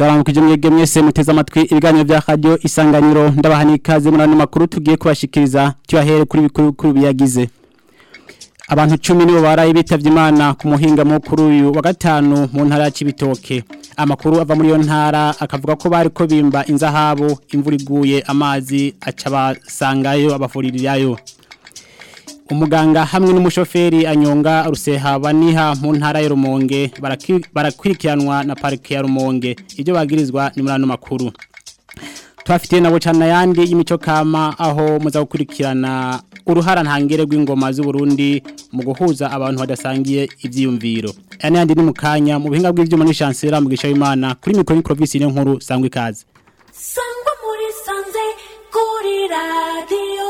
ndaramukije mwebwe mwese muteze amatwi ibiganiro vya radio isanganiro ndabahani ikaze muri ano makuru tugiye kubashikiriza cyahere kuri bikuru kuri biyagize abantu 10 nibo baraye bitavye imana ku muhinga mukuru uyu wa gatanu mu ntara ya Cibitoke amakuru ava muri yo ntara akavuga ko bari ko bimba inzahabu imvura iguye amazi aca basangayo abafuririrayo umuganga hamwe n'umushoferi anyonga ruseha baniha mu ntara ya Rumonge barakurikiranwa na parike ya Rumonge ibyo bagirizwa ni muri ano makuru twafitiye nabo cyane yandi y'imico kama aho muza gukurikirana uruhara ntangere rw'ingoma z'u Burundi mu guhuza abantu badasangiye ivyiyumviro ane yandi ni mukanya mu buhinga bw'ivyuma n'ishansera mu gisha imana kuri mikro microvis ni nkuru sangwa ikaze sangwa muri sanze kuri radio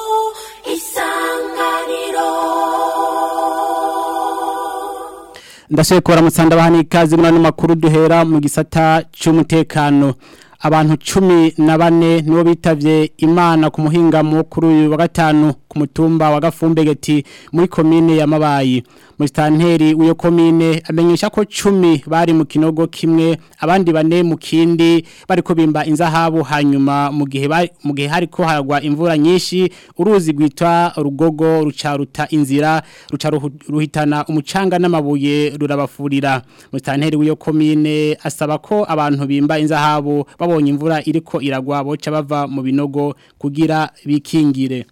isanganiro ndashoboye kubara mutsanda bahani ikaze muri ano makuru duhera mu gisata cy'umutekano abantu cumi na bane nibo bitavye imana ku muhinga mukuru wa gatanu ku mutumba wa gafumbegeti muri komine ya mabayi musitanteri w'iyo komine amenyesha ko cumi bari mu kinogo kimwe abandi bane mu kindi bariko bimba inzahabu hanyuma mu gihe mu gihe hariko haragwa imvura nyinshi uruzi gwitwa rugogo rucaruta inzira ruca ruhitana umucanga n'amabuye rurabafurira musitanteri w'iyo komine asaba ko abantu bimba inzahabu babonye imvura iriko iragwa boca bava mu binogo kugira bikingire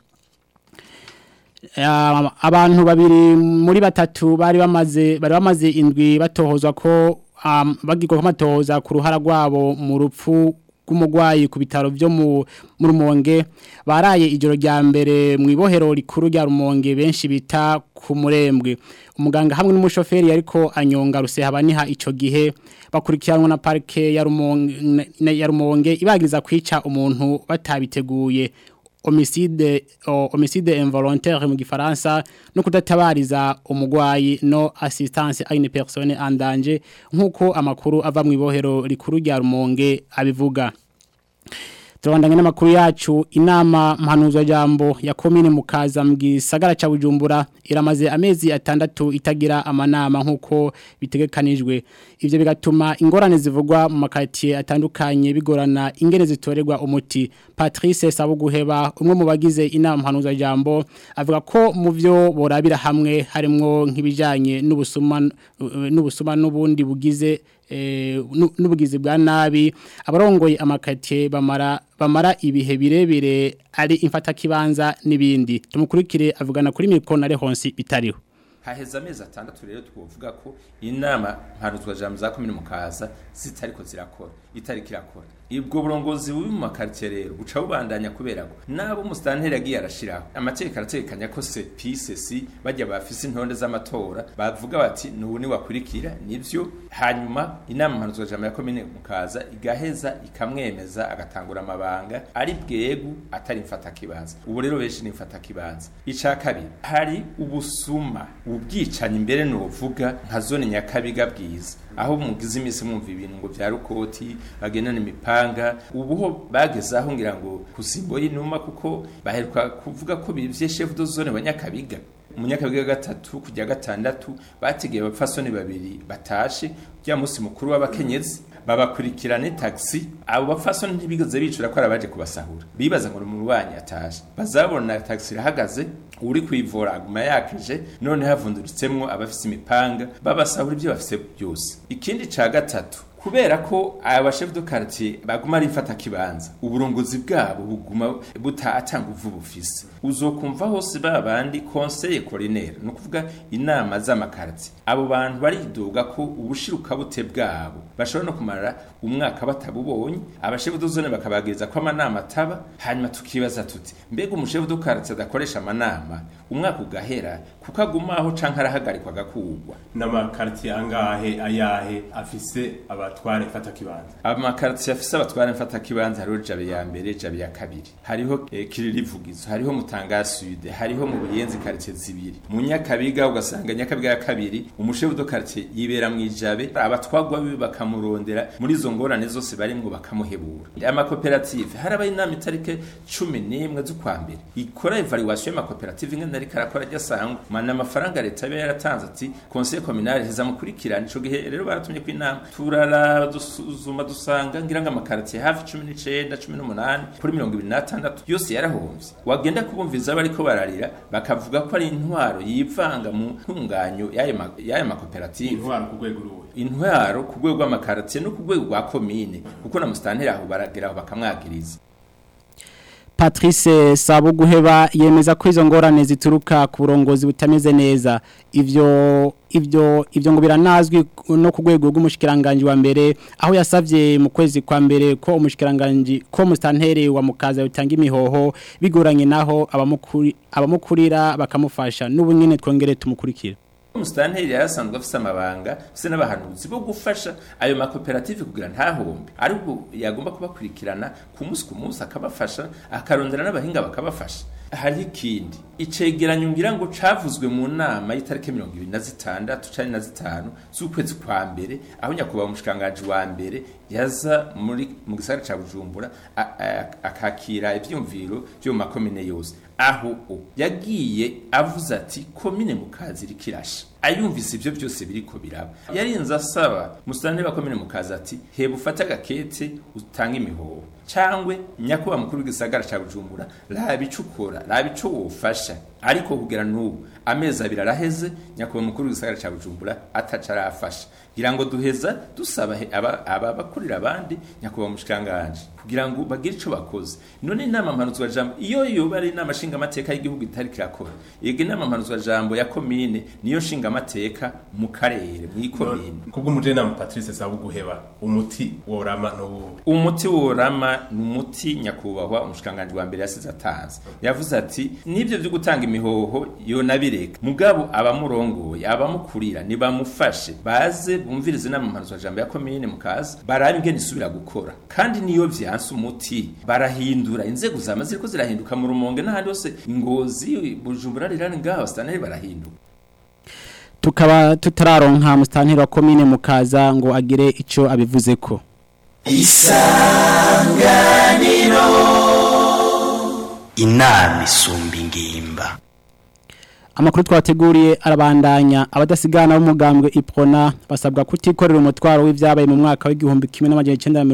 abantu babiri muri batatu bari bamaze bari bamaze indwi batohozwa ko bagirwa ko amatohoza ku ruhara rwabo mu rupfu rw'umurwayi ku bitaro byo mu rumonge baraye ijoro rya mbere mu ibohero rikuru rya rumonge benshi bita ku murembwe umuganga hamwe n'umushoferi ariko anyonga ruseha baniha icyo gihe bakurikiranwa na parike ya rumonge ibagiriza kwica umuntu batabiteguye homicide homicide involontaire mu gifaransa no kudatabariza umugwayi no assistance à une personne en danger nkuko amakuru ava mu ibohero rikuru rya Rumonge abivuga Turabandanya n'amakuru yacu inama mpanuzwa jambo ya komine mukaza mu gisagara ca Bujumbura iramaze amezi atandatu itagira amanama nkuko bitegekanijwe ivyo bigatuma ingorane zivugwa mu makatiye atandukanye bigorana ingene zitorerwa umuti Patrice Sabuguheba umwe mu bagize inama mpanuzwa jambo avuga ko mu vyo borabira hamwe harimwo nk'ibijanye n'ubusuma n'ubusuma n'ubundi bugize n'ubugizi bwa nabi abarongoye amakatiye bamara bamara ibihe birebire ari imfata kibanza n'ibindi tumukurikire avugana kuri mikoro na rehonsi bitariho haheze amezi atandatu rero twovuga ko inama mpanuzwa jambo za komine mukaza zitariko zirakora itariko irakora ubwo burongozi bubi mu makaritsiye rero buca bubandanya kubera ko nabo umusitanteri yagiye arashiraho amategeko arategekanya ko sepise si bajya bafise intonde z'amatora bavuga bati nubu ni wakurikira nivyo hanyuma inama mpanuzwa jambo ya komine mukaza igaheza ikamwemeza agatangura amabanga ari bwegu atari mfata kibanza ubu rero benshi ni mfata kibanza ica kabiri hari ubusuma ubwicanyi imbere nuvuga nka zone nyakabiga bwiza aho mugize imisi mwumva ibintu ngo vya rukoti bagendana imipanga ubuho bageze aho ngira ngo kusimbo y'inuma kuko baheruka kuvuga ko bivye chef de zone wa nyakabiga umunyakabiga gatatu kujya gatandatu bategeye abapfasoni babiri batashe rya musi mukuru w'abakenyezi babakurikirane taxi abo bapfasoni ntibigeze bicura ko arabaje kubasahura bibaza ngo mu rwanyi atashe bazabona taxi irahagaze uri kwivura aguma yakije none havunduritsemwo abafise imipanga babasahura ibyo bafise byose ikindi ca gatatu kubera ko aba chef de quartier baguma ari mfata kibanza uburongozi bwabo buguma butatanga uvu bufise uzokumva hose babandi conseil coroner no kuvuga inama z'amakarti abo bantu baridoga ko ubushiruka bute bwabo bashobora no kumara umwaka batabubonye abashefu dozone bakabagiriza ko amanama ataba hanyuma tukibaza tuti mbega umushefu de quartier adakoresha amanama umwaka ugahera kuko agumaho canke arahagarikwa agakugwa n'amakartier angahe ayahe afise abatware mfata kibanza amakartier afise abatware mfata kibanza hariho jabe ya mbere jabe ya kabiri hariho eh, kiririvugizo hariho mutanga sud hariho mu buyenzi quartier zibiri mu nyakabiga ugasanga nyakabiga ya kabiri umushefu de quartier yibera mu ijabe abatwagwa bibi bakamurondera muri izo ngorane zose barimwo bakamuhebura amakoperative haraba inama itarike cumi n'imwe z'ukwa mbere ikora evaluation y'amakoperative ingene ariko arakora ajya asangwa mana amafaranga leta yaba yaratanze ati conseil communal heza mukurikirana ico gihe rero baratumye ku inama turara turasuzuma dusanga ngira ngo amakaritiye hafi cumi n'icenda cumi n'umunani kuri mirongo ibiri n'atandatu yose yarahomvye wagenda kubumviriza bariko bararira bakavuga ko ari intwaro yivanga mu ntunganyo y'ayo ma- y'ayo makoperative intwaro ku rwego ruwe intwaro ku rwego rw'amakaritiye no ku rwego rwa komine kuko na musitanteri aho baragera aho bakamwagiriza Patrice Sabuguheba yemeza ko izo ngorane zituruka ku burongozi butameze neza ivyo ivyo ivyo ngo biranazwi no ku rwego rw'umushikiranganje wa mbere aho yasavye mu kwezi kwa mbere ko umushikiranganje ko mustantere wa mukaza utanga imihoho bigoranye naho abamukuri abamukurira bakamufasha n'ubu nyene twongere tumukurikira umusitanteri yarasanzwe afise amabanga afise n'abahanuzi bo gufasha ayo makoperative kugira ntahombe ariko yagomba kubakurikirana ku munsi ku munsi akabafasha akarondera n'abahinga bakabafasha hariho ikindi icegeranyo ngira ngo cavuzwe mu nama y'itariki mirongo ibiri na zitandatu cari na zitanu z'ukwezi kwa mbere aho nyakubahwa umushikiranganji wa mbere yaza muri mu gisagara ca bujumbura a- a- akakira ivyumviro vyo mu makomine yose aho o yagiye avuze ati komine mukazi irikirasha ayumvise ivyo byose biriko biraba yarinze asaba musitani wa komine mukazi ati heba ufate agakete utange imihoho cangwe nyakuba mukuru w'igisagara ca bujumbura raba ico ukora raba ico wofasha ariko kugera n'ubu amezi abiri araheze nyakuba mukuru w'igisagara ca bujumbura ataca arafasha kugira ngo duheza dusaba he- aba aba- abakurira abandi nyakuba mushikanganje kugira ngo bagire ico bakoze none inama mpanuzwa jambo iyo yoba ari inama nshinga amateka y'igihugu itari kirakora yego inama mpanuzwa jambo ya komine niyo nshinga amateka mu karere mu ikomine kubw'umujenama Patrice Sabuguheba umuti worama n'ubu umuti worama ni umuti nyakubahwa umushikanganje wa mbere yasize atanze yavuze ati nibyo byo gutanga imihoho yonabireka mugabo abamurongoye abamukurira nibamufashe baze bumvirize inama mpanuzwa jambo ya komine mukaza barabe ingene isubira gukora kandi niyo vyanse umuti barahindura inzego zama ziriko zirahinduka mu rumonge n'ahandi hose ngozi bujumbura rirani ngaho staneri barahinduka tukaba tutararonka mustanteri wa komine mukaza ngo agire ico abivuzeko inama isumba ingimba Amakuru twateguriye arabandanya abadasigana b'umugambwe Iprona basabwa kutikorera umutwaro w'ivyabaye mu mwaka w'igihumbi kimwe n'amajana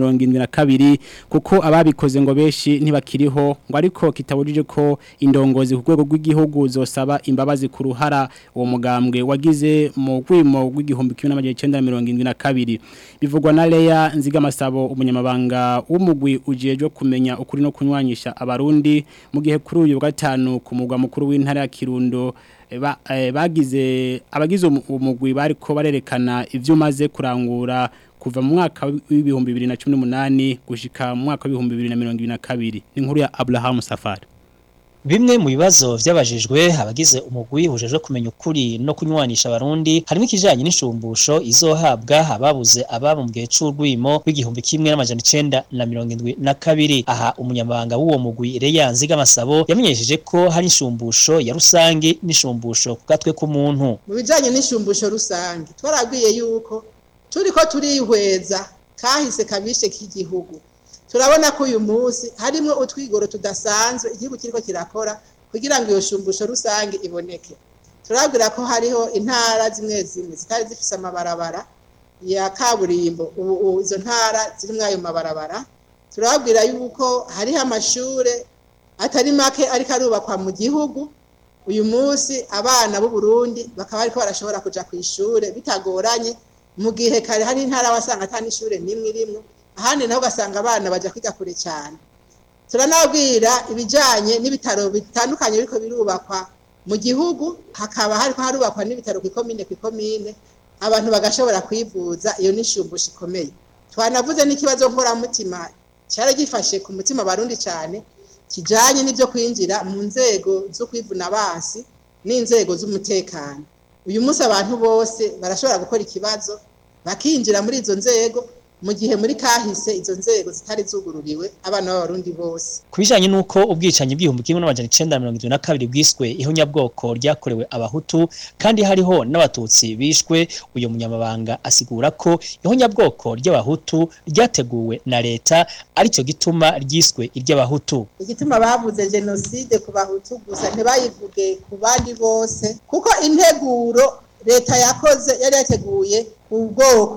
1972 kuko ababikoze ngo beshi ntibakiriho ngo ariko kitabujije ko indongozi ku rwego rw'igihugu zosaba imbabazi ku ruhara uwo mugambwe wagize mu gwimo w'igihumbi kimwe n'amajana 1972 bivugwa na Leya Nzigamasabo umunyamabanga w'umugwi ujejwe kumenya ukuri no kunywanyisha abarundi mu gihe kuri uyu wa gatanu ku mugwa mukuru w'intara ya Kirundo eh, ba- eh, bagize abagize umu- umugwi bariko barerekana ivyo umaze kurangura kuva mu mwaka w'ibihumbi 2018 gushika mu mwaka w'ibihumbi 2022 ni inkuru ya Abraham Safari Bimwe mu bibazo vyabajijwe abagize umugwi hujejwe kumenya ukuri no kunywanisha abarundi harimo ikijanye n'inshumbusho izohabwa ababuze ababo mu gihe c'urwimo w'igihumbi kimwe n'amajana icenda na mirongo indwi na kabiri aha umunyamabanga w'uwo mugwi Reya Nzigamasabo yamenyesheje ko hari inshumbusho ya rusangi n'inshumbusho ku gatwe k'umuntu mu bijyanye n'ishumbusho rusange twarabwiye yuko turi ko turihweza kahise kabishe k'igihugu turabona ko uyu munsi harimo utwigoro tudasanzwe igihugu kiriko kirakora kugira ngo iyo shumbusho rusange iboneke turabwira ko hariho intara zimwe zimwe zitari zifise amabarabara ya kaburimbo ubu ubu izo ntara zirimwo ayo mabarabara turabwira yuko hariho amashure atari make ariko arubakwa mu gihugu uyu munsi abana b'u Burundi bakaba ariko barashobora kuja ku ishure bitagoranye mu gihe kare hari intara wasanga atani ishure nimwe rimwe ahandi naho ugasanga abana baja kwiga kure cyane turanabwira ibijanye n'ibitaro bitandukanye biriko birubakwa mu gihugu hakaba hariko harubakwa n'ibitaro ku ikomine ku ikomine abantu bagashobora kwivuza iyo n'ishumbusho ikomeye twanavuze n'ikibazo nkoramutima cyari gifashe ku mutima barundi cyane kijanye n'ibyo kwinjira mu nzego zo kwivuna abansi n'inzego z'umutekano uyu munsi abantu bose barashobora gukora ikibazo bakinjira muri izo nzego mu gihe muri kahise izo nzego zitari zugururiwe abana b'abarundi bose ku bijanye n'uko ubwicanyi bw'igihumbi kimwe n'amajana icenda na mirongo irindwi na kabiri bwiswe ihonyabwoko ryakorewe abahutu kandi hariho n'abatutsi bishwe uyu munyamabanga asigura ko ihonyabwoko ry'abahutu ryateguwe na leta aricyo gituma ryiswe iry'abahutu igituma bavuze jenoside ku bahutu gusa ntibayivuge ku bandi bose kuko integuro leta yakoze yari yateguye ku bwoko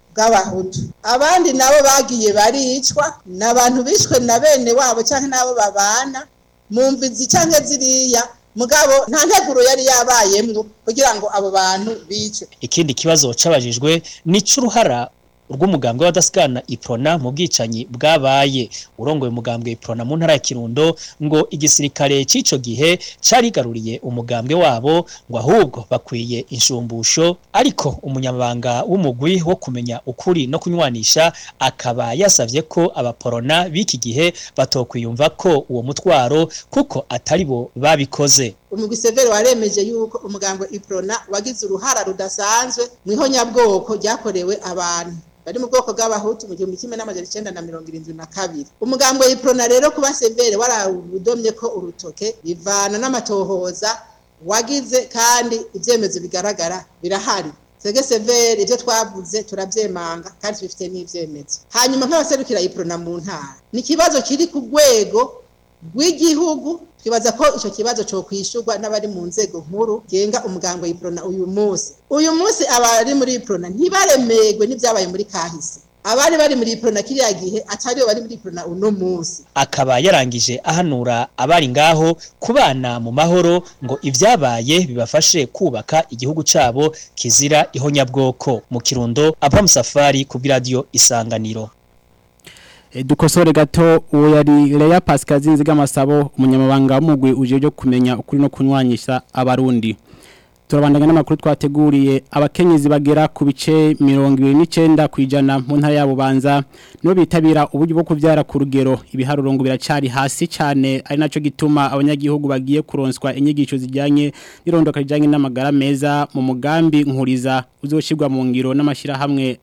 bw'abahutu abandi nabo bagiye baricwa ni abantu bishwe na bene wabo cyangwa n'abo babana mu mbizi cyangwa ziriya mugabo nta nteguro yari yabayemwo kugira ngo abo bantu bicwe ikindi kibazo cabajijwe ni c'uruhara rw'umugambwe w'abadasigana iprona mu bwicanyi bwabaye urongoye umugambwe iprona mu ntara ya kirundo ngo igisirikare c'ico gihe carigaruriye umugambwe wabo ngo ahubwo bakwiye inshumbusho ariko umunyamabanga w'umugwi wo kumenya ukuri no kunywanisha akaba yasavye ko abaporona b'iki gihe batokwiyumva ko uwo mutwaro kuko atari bo babikoze umugwi severe waremeje yuko umugambo iprona wagize uruhara rudasanzwe mu ihonyabwoko ryakorewe abantu bari mu bwoko bw'abahutu mu gihumbi kimwe n'amajana icenda na mirongo irindwi na kabiri umugambo iprona rero kuba severe warawudomye ko urutoke bivana n'amatohoza wagize kandi ivyemezo bigaragara birahari sege severe ivyo twavuze turavyemanga kandi tubifite n'ivyemezo hanyuma nk'abaserukira iprona mu ntara ni ikibazo kiri ku rwego rw'igihugu twibaza ko icyo kibazo cyo kwishurwa n'abari mu nzego nkuru genga umugango y'iprona uyu munsi uyu munsi abari muri iprona ntibaremegwe n'ibyabaye muri kahise abari bari muri iprona kiriya gihe atariyo bari muri iprona uno munsi akaba yarangije ahanura abari ngaho kubana mu mahoro ngo ivyabaye bibafashe kubaka igihugu cabo kizira ihonyabwoko mu kirundo Abraham Safari ku radio Isanganiro E, dukosore gato uwo yari Leya Pascal Zinziga Masabo umunyamabanga w'umugwi uje byo kumenya ukuri no kunywanyisha abarundi turabandanya n'amakuru twateguriye abakenyezi bagera ku bice 29 kwijana mu ntara yabo banza no bitabira uburyo bwo kuvyara ku rugero ibiharuro ngo biracari hasi cyane ari naco gituma abanyagihugu bagiye kuronswa inyigisho zijyanye n'irondoka rijyanye n'amagara meza mu mugambi nkuriza uzoshirwa mu ngiro n'amashira hamwe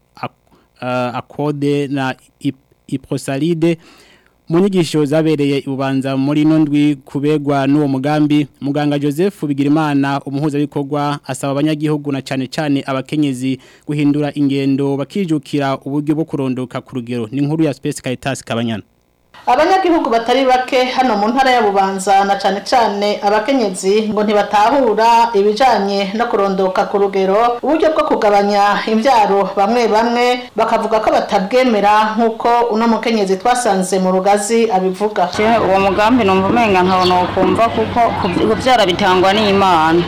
akode na ip iprosalide mu nyigisho zabereye ibubanza muri nondwi kubegwa n'uwo mugambi muganga Joseph Bigirimana umuhuza bikorwa asaba abanyagihugu na cyane cyane abakenyezi guhindura ingendo bakijukira uburyo bwo kurondoka ku rugero ni nkuru ya Space Caritas Kabanyana abanyagihugu batari bake hano mu ntara ya bubanza na cane cane abakenyezi ngo ntibatahura ibijanye no kurondoka ku rugero uburyo bwo kugabanya imvyaro bamwe bamwe bakavuga ko batabwemera nk'uko uno mukenyezi twasanze mu rugazi abivuga uwo mugambi numva umenga nkabona ukumva kuko kuvyara bitangwa n'imana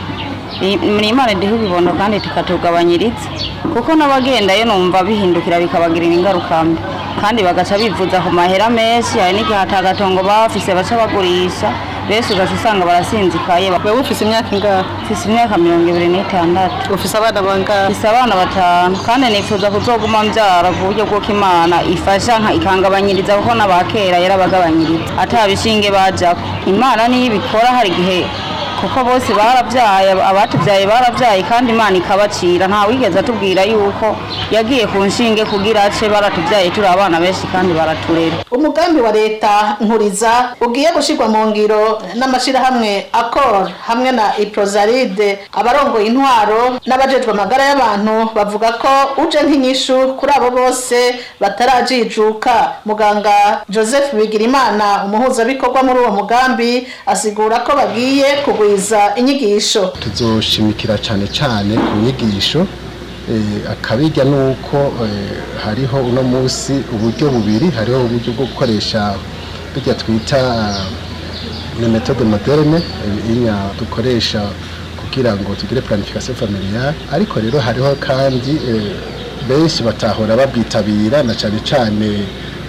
ni imana iduha ibibondo kandi tukatugabanyiriza kuko n'abagendayo numva bihindukira bikabagirira ingaruka mbi kandi bagaca bivuza ku mahera menshi hari n'igihe atagatongo bafise baca bagurisha bese ugaca usanga barasinzikaye wewe ufise imyaka ingahe ufise imyaka mirongo ibiri n'itandatu ufise abana bangahe ufise abana batanu kandi nifuza kuzoguma mbyara ku buryo bw'uko imana ifasha ikangabanyiriza kuko n'abakera yarabagabanyiriza atabishinge bajako imana niyo ibikora hari igihe kuko bose barabyaye abatubyaye barabyaye kandi imana ikabacira nta wigeze atubwira yuko yagiye ku nshinge kugira ace baratubyaye turi abana benshi kandi baraturera umugambi wa leta nkuriza ugiye gushirwa mu ngiro n'amashirahamwe akor hamwe na iprozaride abarongoye intwaro n'abajejwe amagara y'abantu bavuga ko uje nk'inyishu kuri abo bose batarajijuka muganga joseph bigirimana umuhuzabikorwa muri uwo mugambi asigura ko bagiye kugwiza inyigisho tuzoshimikira cyane cyane ku nyigisho akabijya ni uko hariho uno munsi uburyo bubiri hariho uburyo bwo gukoresha bijya twita ni metode moderne inya dukoresha kugira ngo tugire planification familiale ariko rero hariho kandi benshi batahora babwitabira na cyane cyane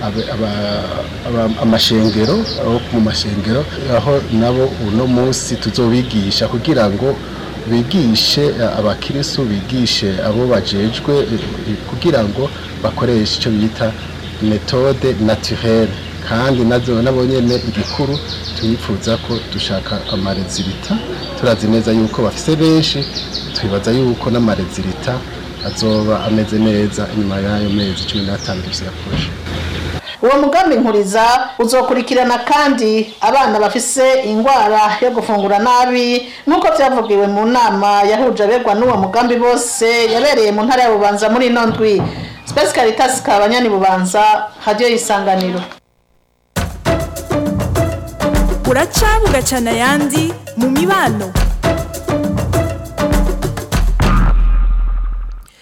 amashengero mu mashengero aho nabo uno munsi tuzobigisha kugira ngo bigishe abakirisu bigishe abo bajejwe kugira ngo bakoreshe icyo bita metode naturelle kandi nazo nabo nyene igikuru twifuza ko dushaka amarezilita turazi neza yuko bafise benshi twibaza yuko n'amarezilita azoba ameze neza inyuma y'ayo mezi cumi n'atanu dufise yakoresha uwo mugambi nkuriza uzokurikirana kandi abana bafise ingwara yo gufungura nabi nk'uko byavugiwe mu nama yahuje abegwa n'uwo mugambi bose yabereye mu ntara ya bubanza muri ino ndwi Space Caritas kabanyani bubanza radio yisanganiro uraca bugacana yandi mu mibano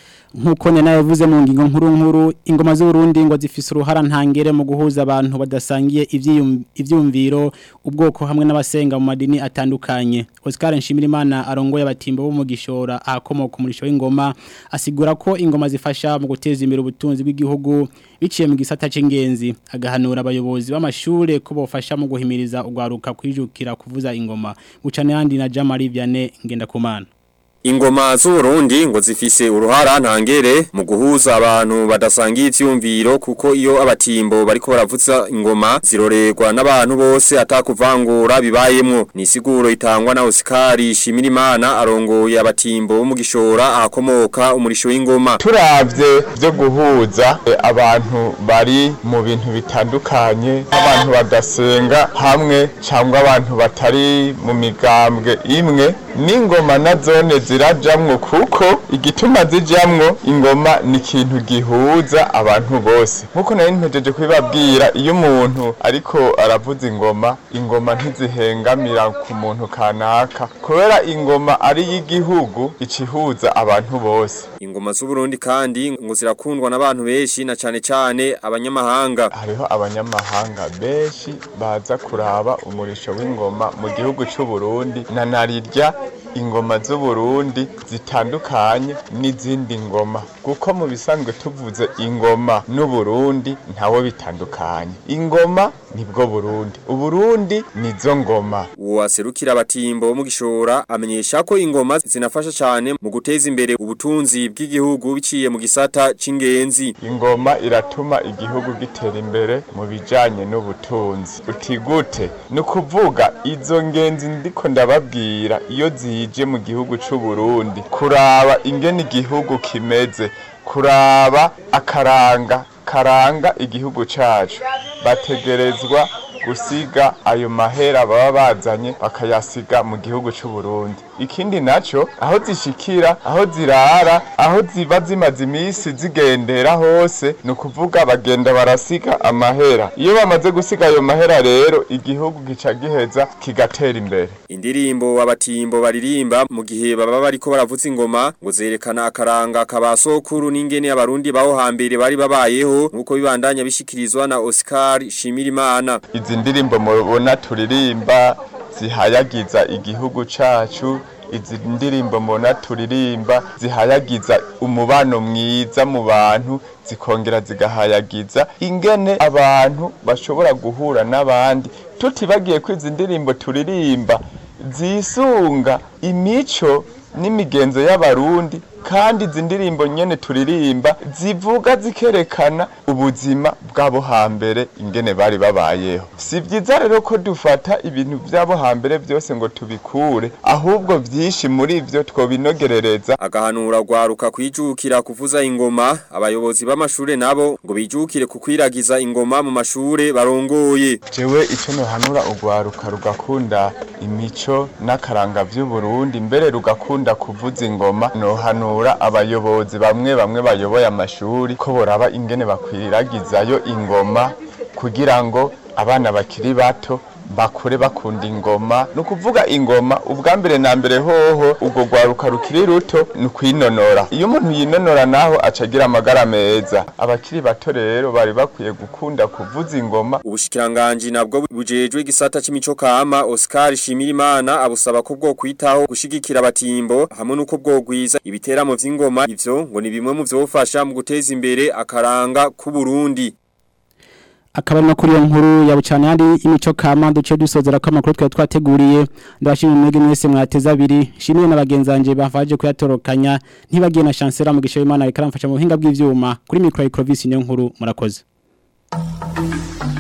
nkuko nena yavuze mu ngingo nkuru nkuru ingoma z'Uburundi ngo zifise uruhara ntangere mu guhuza abantu badasangiye ivyiyum- ivyumviro ubwoko hamwe n'abasenga mu madini atandukanye Oscar Nshimirimana arongoye abatimbo bo mu gishora ahakomoka umurisho w'ingoma asigura ko ingoma zifasha mu guteza imbere ubutunzi bw'igihugu biciye mu gisata c'ingenzi agahanura abayobozi b'amashure ko bofasha mu guhimiriza ugwaruka kwijukira kuvuza ingoma bucane yandi na Jamari Vianney ngenda kumana Ingoma z'Uburundi ngo zifise uruhara ntangere mu guhuza abantu badasangiye ivyumviro kuko iyo abatimbo bariko baravuza ingoma zirorerwa n'abantu bose atakuvangura bibayemwo ni siguro itangwa na Oscar Shimirimana arongoye abatimbo bo mu gishora ahakomoka umurisho w'ingoma turavye byo guhuza eh, abantu bari mu bintu bitandukanye abantu badasenga hamwe cyangwa abantu batari mu migambwe imwe n'ingoma na zone zirajamwo kuko igituma zijamwo ingoma ni ikintu gihuza abantu bose nkuko nari mpejeje kubibabwira iyo umuntu ariko aravuza ingoma ingoma ntizihengamira ku muntu kanaka kubera ingoma ari y'igihugu icihuza abantu bose Ingoma z'Uburundi kandi ngo zirakundwa n'abantu benshi na cane cane abanyamahanga hariho abanyamahanga benshi baza kuraba umurisho w'ingoma mu gihugu cy'u Burundi na narirya ingoma z'u Burundi zitandukanye n'izindi ngoma kuko mu bisanzwe tuvuze ingoma n'u Burundi ntawo bitandukanye ingoma nibwo Burundi uburundi nizo ngoma Uwaserukira abatimbo bo mu gishora amenyesha ko ingoma zinafasha cyane mu guteza imbere ubutunzi bw'igihugu biciye mu gisata c'ingenzi ingoma iratuma igihugu gitera imbere mu bijanye n'ubutunzi utigute ni ukuvuga izo ngenzi ndiko ndababwira iyo zije mu gihugu c'u Burundi kuraba ingene igihugu kimeze kuraba akaranga karanga igihugu cacu bategerezwa gusiga ayo mahera baba bazanye bakayasiga mu gihugu c'u Burundi ikindi naco aho zishikira aho zirara aho ziba zimaze imisi zigendera hose ni ukuvuga bagenda barasiga amahera iyo bamaze gusiga ayo mahera rero igihugu gica giheza kigatera imbere Indirimbo abatimbo baririmba mu gihe baba bariko baravuza ingoma ngo zerekana akaranga kabasokuru n'ingene abarundi baho hambere bari babayeho nkuko bibandanya bishikirizwa na Oscar Shimirimana izi ndirimbo mubona turirimba zihayagiza igihugu cacu izi ndirimbo mubona turirimba zihayagiza umubano mwiza mu bantu zikongera zigahayagiza ingene abantu bashobora guhura n'abandi tutibagiye ko izi ndirimbo turirimba zisunga imico n'imigenzo y'abarundi kandi izi ndirimbo nyene turirimba zivuga zikerekana ubuzima bw'abo hambere ingene bari babayeho si vyiza rero ko dufata ibintu vy'abo hambere vyose ngo tubikure ahubwo vyinshi muri vyo twobinogerereza agahanura gwaruka kwijukira kuvuza ingoma abayobozi b'amashure nabo ngo bijukire kukwiragiza ingoma mu mashure barongoye jewe ico nohanura ugwaruka rugakunda imico n'akaranga vy'uburundi mbere rugakunda kuvuza ingoma nohanura abayobozi bamwe bamwe bayoboye amashuri ko boraba ingene bakwiragizayo ingoma kugira ngo abana bakiri bato bakure bakunda ingoma ni ukuvuga ingoma ubwa mbere na mbere hoho ubwo rwaruka rukiri ruto ni ukwinonora iyo umuntu yinonora naho acagira amagara meza abakiri bato rero bari bakwiye gukunda kuvuza ingoma ubushikiranganji nabwo bujejwe igisata c'imico kama Oscar Shimirimana abusaba ko bwo kwitaho gushigikira abatimbo hamwe nuko bwogwiza ibiteramo vy'ingoma ivyo ngo ni bimwe mu vyofasha mu guteza imbere akaranga ku Burundi akaba no kuri iyo nkuru ya bucana yandi imico kama duce dusozera ko amakuru twa twateguriye ndabashimira mwege mwese mwateza abiri shimiye n'abagenzanje bafaje kuyatorokanya ntibagiye na chancellor mu gisho Imana reka ramfasha mu buhinga bw'ivyuma kuri micro Ecrovis niyo nkuru murakoze